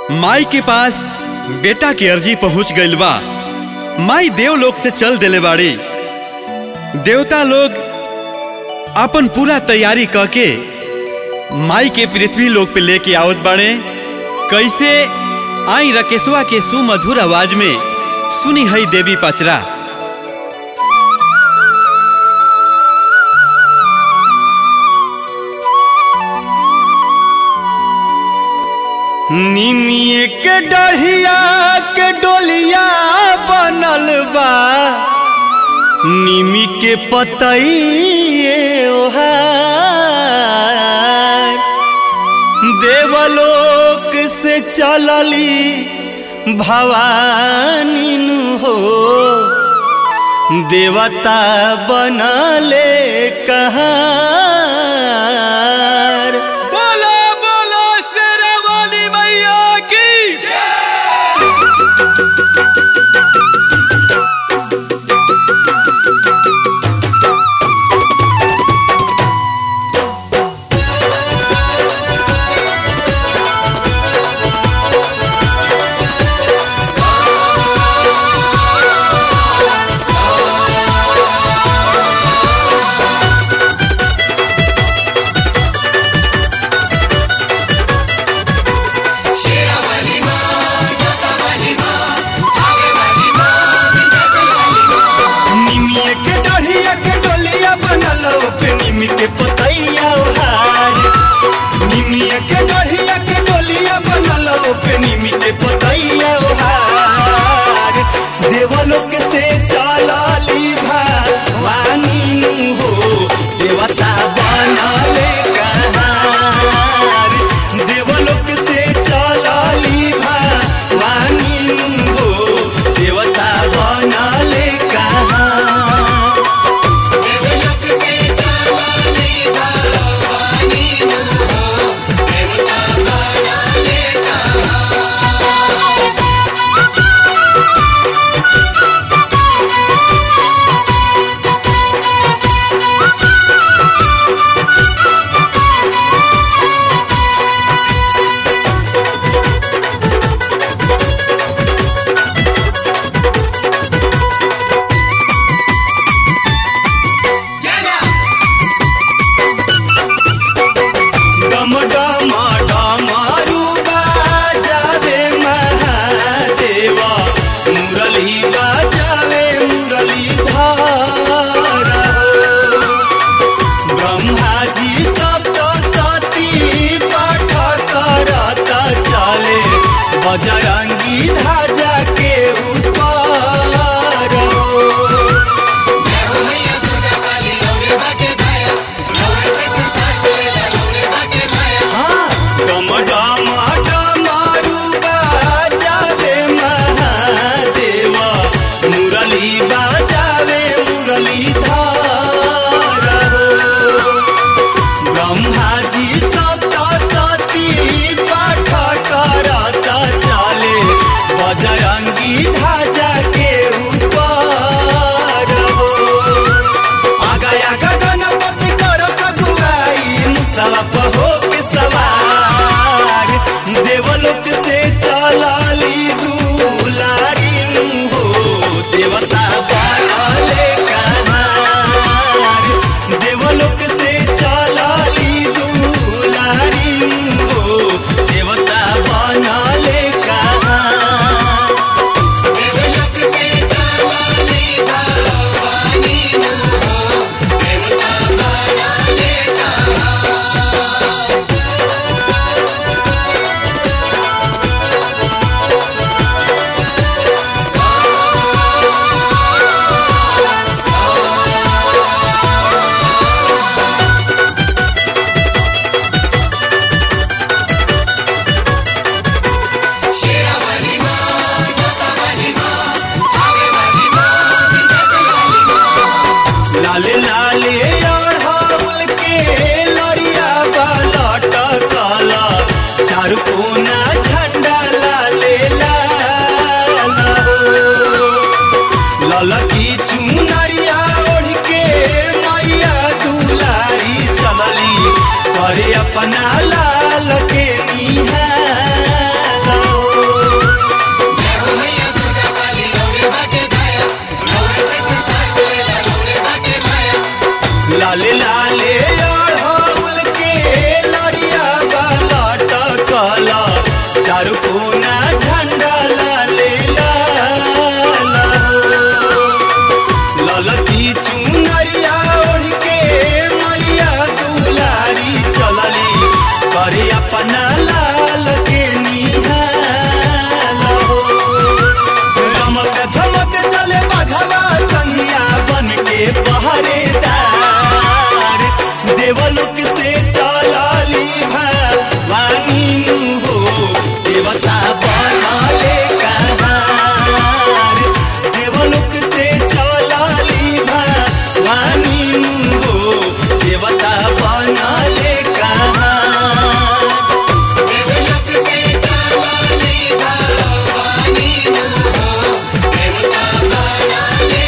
माई के पास बेटा के अर्जी पहुंच गइल बा माई देवलोक से चल देले बाड़ी देवता लोग अपन पूरा तैयारी करके माई के पृथ्वी लोक पे लेके आवत बाड़े कैसे आई रकेशवा के सुमधुर आवाज में सुनी हई देवी पचरा निमिए के डढ़िया के डोलिया बनल बा निमी के पतइए ओहार देवलोक से चलली भवानी नु हो देवता बनले कहार बोलो बोलो शेरावाली मैया की निमिया के डढ़िया के डोलिया बनल पे निमी के पतैया ओहार निमिया के डढ़िया के डोलिया बनल पे निमी के पतैया ओहार देवलोक से चलली भवानी नु हो देवता बनले कहार देवलोक से चलली भवानी नु हो देवता बनले कहार डम डम डमरू बाजावे महादेवा मुरली बाजावे मुरली धर ब्रह्मा जी सप्त सती पाठ करत चले बजरंगी ध्वजा के ऊपर डम डम डमरू बाजावे महादेवा मुरली बाजावे मुरली धर ब्रह्मा जी सप्त सती पाठ करत चले बजरंगी ध्वजा के ऊपर आगा आगा गणपति कर सगुआई मुसवा पहो के सवार देवलोक से चलली दुलारी नु हो देवता बनले कहार देवलोक से चलली दुलारी नु हो देवता बनले कहार लाले लाले अढ़ौल के लड़िया बालट काला चारू कोना झंडा लाले लाल ललकी चुनरिया ओढ़ के मैया दुलारी चलली करे अपना लाल के निहाल अपना लाल के निहाल हो रमक झमक चले बघवा संगिया बन के पहरेदार देवलोक से चलली भवानी हो देवता बनले कहार देवलोक से चलली भवानी हो देवता बनले कहार देवलोक से चलली भवानी हो देवता बनले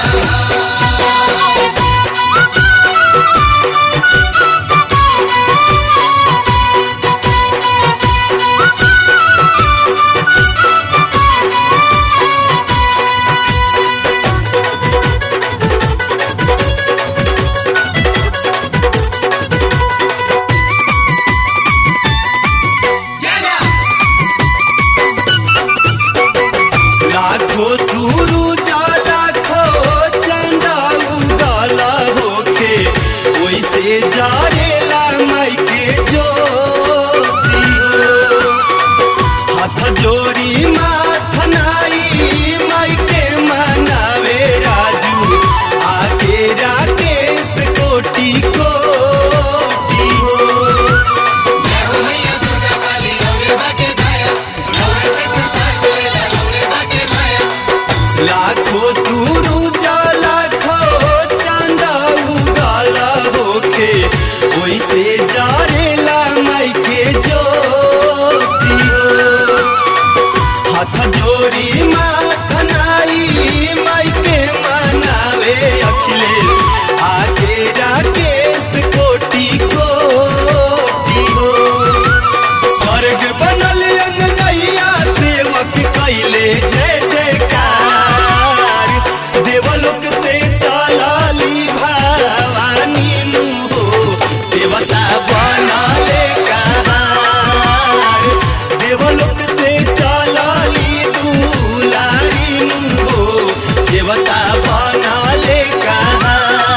लाखो सुरु लाखो चंदा उगल होके ओइसे जारेला माई के ज्योति हो हाथ जोड़ी माथ नाई माई के मनावे राजू आगे राकेश कोटि कोटि हो जय हो मैया दुर्गा काली लौरे बाटे भाया लौरे से संसार चलेला लौरे बाटे भाया लाखो सुरु लाखो चंदा उगल होके ओइसे जारेला माई के ज्योति हो हाथ जोड़ी माथ नाई माई के मनावे अखिलेश आगे राकेश कोटि कोटि हो स्वर्ग बनल अंगनैया सेवक कैले जय जयकार देवलोक से चलली भवानी हो देवता बनले कहार देवलोक से चलली दुलारी हो देवता बनले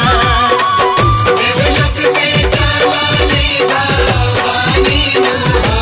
कहार देवलोक से चलली भवानी हो